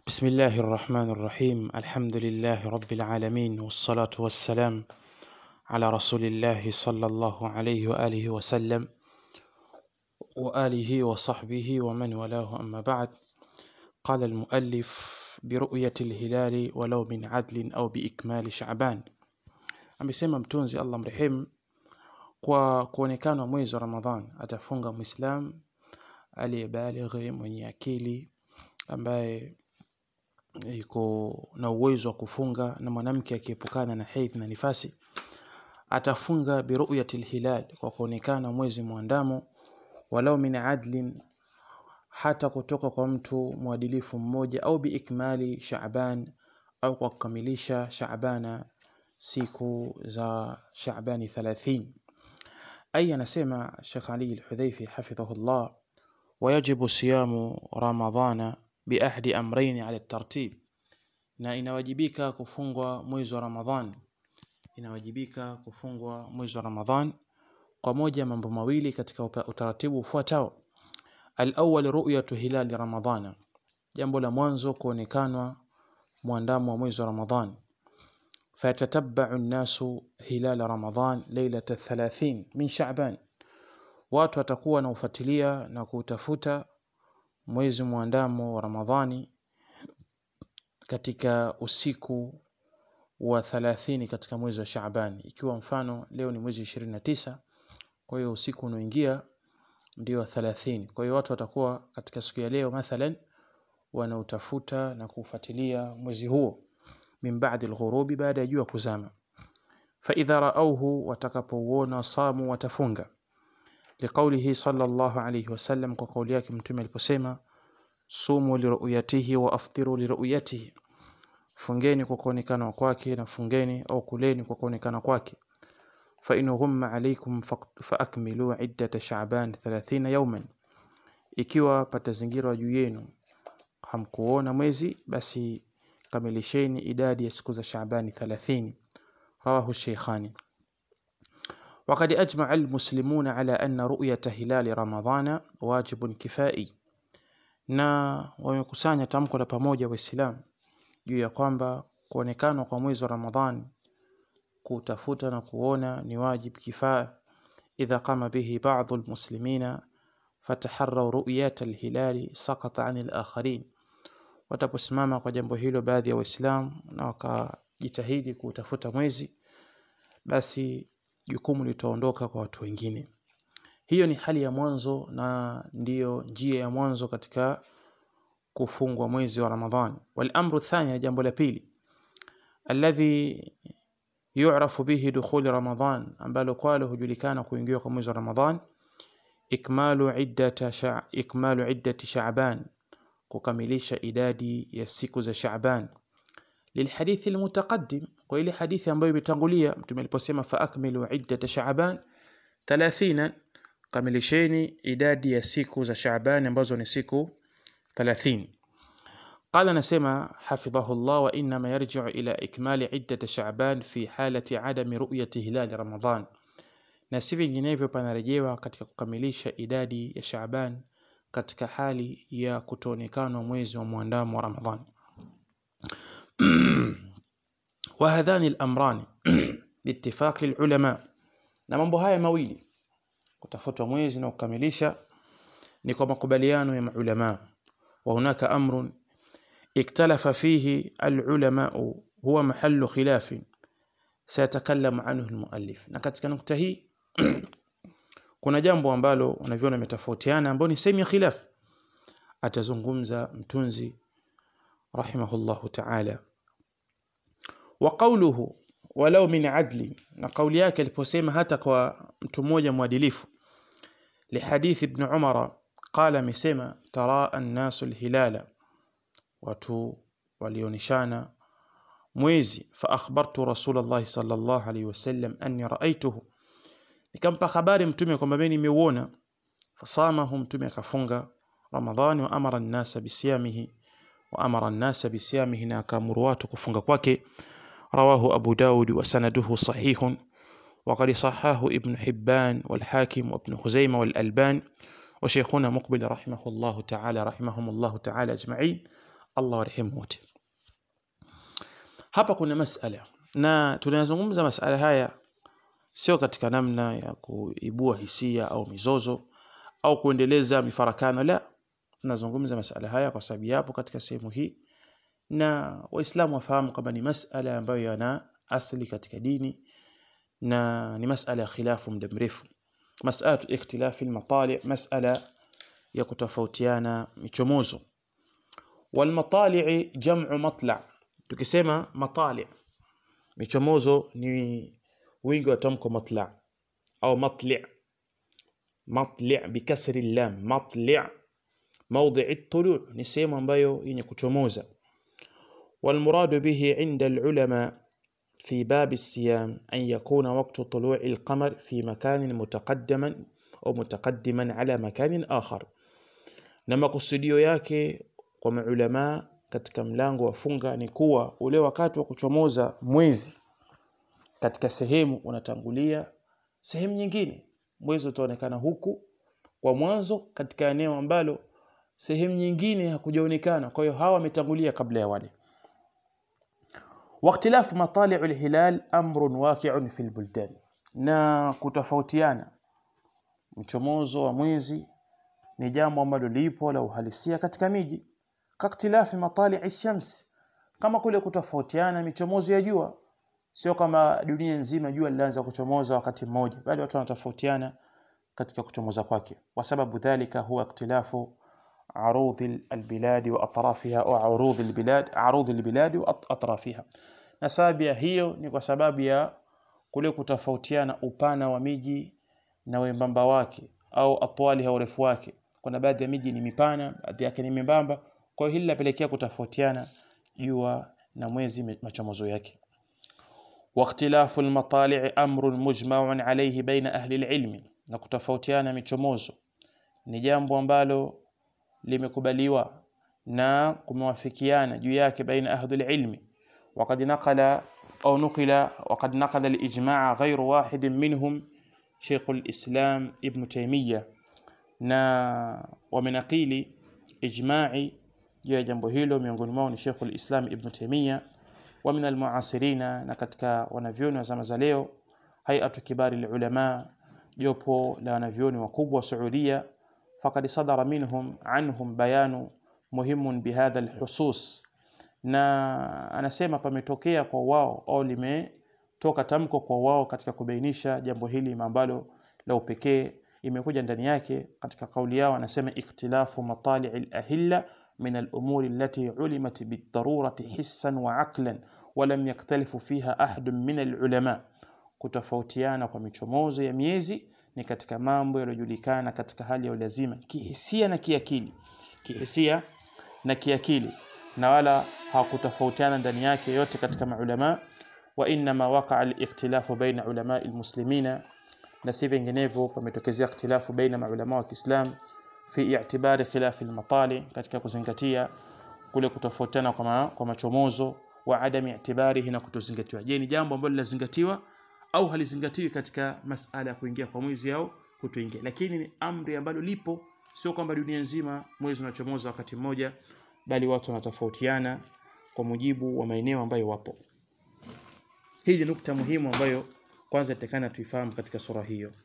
بسم الله الرحمن الرحيم الحمد لله رب العالمين والصلاة والسلام على رسول الله صلى الله عليه وآله وسلم وآله وصحبه ومن والاه أما بعد قال المؤلف برؤية الهلال ولو من عدل أو بإكمال شعبان amesema mtunzi Allah mrehemu kwa kuonekana mwezi wa Ramadhan atafunga Muislam aliyebalighi mwenye akili ambaye iko na uwezo wa kufunga na mwanamke akiepukana na haidh na nifasi atafunga biruyati lhilal kwa kuonekana mwezi mwandamo walau min adlin hata kutoka kwa mtu mwadilifu mmoja au biikmali Shaaban au kwa kukamilisha Shaabana siku za Shaabani 30 ay anasema Sheikh Ali al-Hudhaifi hafidhahullah ويجب صيام رمضان بأحد أمرين على الترتيب na inawajibika kufungwa mwezi wa Ramadhan inawajibika kufungwa mwezi wa Ramadhan kwa moja mambo mawili katika utaratibu ufuatao al-awwal ru'yatu hilal ramadhana jambo la mwanzo kuonekanwa mwandamo wa mwezi wa Ramadhan fayatatabba'u an-nasu hilal ramadhan lailata 30 min sha'ban watu watakuwa na ufuatilia na kutafuta mwezi mwandamo wa Ramadhani katika usiku wa 30 katika mwezi wa Shaaban ikiwa mfano leo ni mwezi 29 kwa hiyo usiku unaoingia ndio wa 30 kwa hiyo watu watakuwa katika siku ya leo mathalan wanautafuta na kufuatilia mwezi huo min ba'di al-ghurubi baada ya jua kuzama fa idha ra'awhu watakapouona samu watafunga liqaulihi sallallahu alayhi wasallam kwa kauli yake mtume aliposema sumu liruyatihi wa aftiru liruyatihi fungeni kwa kuonekana kwake na fungeni au kuleni kwa kuonekana kwake fa in ghumma alaykum fa akmilu iddata sha'ban 30 yawman ikiwa patazingirwa juu yenu hamkuona mwezi basi kamilisheni idadi ya siku za Shaabani 30 rawahu shaykhani وقد أجمع المسلمون على أن رؤية هلال رمضان واجب كفائي na wamekusanya tamko la pamoja waislamu juu ya kwamba kuonekana kwa mwezi wa Ramadhan kutafuta na kuona ni wajib kifaa idha qama bihi ba'dhu almuslimina fataharraw ru'yat alhilal saqata 'an alakharin wataposimama kwa jambo hilo baadhi ya waislamu na wakajitahidi kutafuta mwezi basi jukumu litaondoka kwa watu wengine hiyo ni hali ya mwanzo na ndiyo njia ya mwanzo katika kufungwa mwezi wa Ramadhan wal amru thani jambo la pili alladhi yu'rafu bihi dukhul Ramadhan ambalo kwalo hujulikana kuingia kwa mwezi wa Ramadhan ikmalu iddata sha ikmalu iddati Sha'ban kukamilisha idadi ya siku za Sha'ban للحديث المتقدم وإلى حديث ambayo imetangulia mtume aliposema fa akmilu iddata Sha'ban 30 kamilisheni idadi ya siku za Shaaban ambazo ni siku 30 قال نسمع حفظه الله وإنما يرجع إلى إكمال عدة شعبان في حالة عدم رؤية هلال رمضان na si vinginevyo panarejewa katika kukamilisha idadi ya Shaaban katika hali ya kutoonekana mwezi wa mwandamo wa Ramadhan وهذان الأمران باتفاق العلماء na mambo haya mawili kutafutwa mwezi na kukamilisha ni kwa makubaliano ya maulama wa hunaka amrun iktalafa fihi alulama huwa mahallu khilaf sayatakallamu anhu almuallif na katika nukta hii kuna jambo ambalo unaviona umetofautiana ambao ni sehemu ya khilaf atazungumza mtunzi rahimahullahu ta'ala wa qawluhu walau min adli na kauli yake aliposema hata kwa mtu mmoja mwadilifu لحديث ابن عمر قال مسما ترى الناس الهلال watu walionishana mwezi fa akhbartu rasulullah sallallahu alayhi wasallam anni ra'aytuhu nikampa habari mtume kwamba mimi nimeuona fasamahu mtume akafunga ramadhan wa amara an-nasa bisiyamihi wa amara an-nasa bisiyamihi na akamuru watu kufunga kwake rawahu abu daud wa sanaduhu sahihun وقد صححه ابن حبان والحاكم وابن خزيمة والألبان وشيخنا مقبل رحمه الله تعالى رحمهم الله تعالى أجمعين Allah warehemu wote hapa kuna masala na tunayazungumza masala haya sio katika namna ya kuibua hisia au mizozo au kuendeleza mifarakano la tunazungumza masala haya kwa sababu yapo katika sehemu hii na waislamu wafahamu kwamba ni masala ambayo yana asili katika dini na ni masala ya khilafu muda mrefu masalatu ikhtilafi almatali masala ya kutofautiana michomozo walmatali jam'u matla tukisema matali michomozo ni wingi wa tamko matla au matli matli bikasri lam matli موضع الطلوع ni sehemu ambayo yenye kuchomoza والمراد به عند العلماء في باب الصيام أن يكون وقت طلوع القمر في مكان متقدما أو متقدما على مكان آخر na makusudio yake kwa maulama katika mlango wa funga ni kuwa ule wakati wa kuchomoza mwezi katika sehemu unatangulia sehemu nyingine mwezi utaonekana huku kwa mwanzo katika eneo ambalo sehemu nyingine hakujaonekana kwa hiyo hawa wametangulia kabla ya wale واختلاف مطالع الهلال امر واقع في البلدان na kutofautiana mchomozo wa mwezi ni jambo ambalo lipo la uhalisia katika miji kaktilafi matali shams kama kule kutofautiana michomozo ya jua sio kama dunia nzima jua linaanza kuchomoza wakati mmoja bali watu wanatofautiana katika kuchomoza kwake kwa sababu dhalika huwa ikhtilafu عروض البلاد واطرافها او عروض البلاد عروض البلاد واطرافها na sababu ya hiyo ni kwa sababu ya kule kutofautiana upana wa miji na wembamba wake au atwali au urefu wake kuna baadhi ya miji ni mipana baadhi yake ni membamba kwa hiyo hili linapelekea kutofautiana jua na mwezi machomozo yake واختلاف المطالع امر مجمع عليه بين اهل العلم na kutofautiana michomozo ni jambo ambalo limekubaliwa na kumewafikiana juu yake baina ahli ilmi وقد نقل أو نقل وقد نقل الإجماع غير واحد منهم شيخ الإسلام ابن تيمية na wamenakili ijma'i juu ya jambo hilo miongoni mwao ni Sheikh al-Islam Ibn Taymiyyah wa min al-muasirina na katika wanavyoni wa zama za leo hay'atu kibari ulama jopo la wanavyoni wakubwa wa Saudia faqad sadara minhum anhum bayanu muhimun bihadha al-husus na anasema pametokea kwa wao au limetoka tamko kwa wao katika kubainisha jambo hili ambalo la upekee imekuja ndani yake katika kauli yao anasema ikhtilafu matali' al-ahilla min al-umuri allati ulimat bid-darurati hissan wa aqlan wa lam yaktalifu fiha ahad min al-ulama kutofautiana kwa michomozo ya miezi ni katika mambo yaliyojulikana katika hali ya ulazima kihisia na kiakili kihisia na kiakili na wala hakutofautiana ndani yake yote katika maulama wa inma waqa al-ikhtilafu baina ulama al-muslimina na si vinginevyo pametokezea ikhtilafu baina maulama wa Kiislam fi i'tibari khilaf al-matali katika kuzingatia kule kutofautiana kwa, ma, kwa machomozo wa adami i'tibarihi na kutozingatiwa je ni jambo ambalo linazingatiwa au halizingatiwi katika masala ya kuingia kwa mwezi au kutoingia lakini ni amri ambalo lipo sio kwamba dunia nzima mwezi unachomoza wakati mmoja bali watu wanatofautiana kwa mujibu wa maeneo ambayo wapo hii ni nukta muhimu ambayo kwanza itakana tuifahamu katika sura hiyo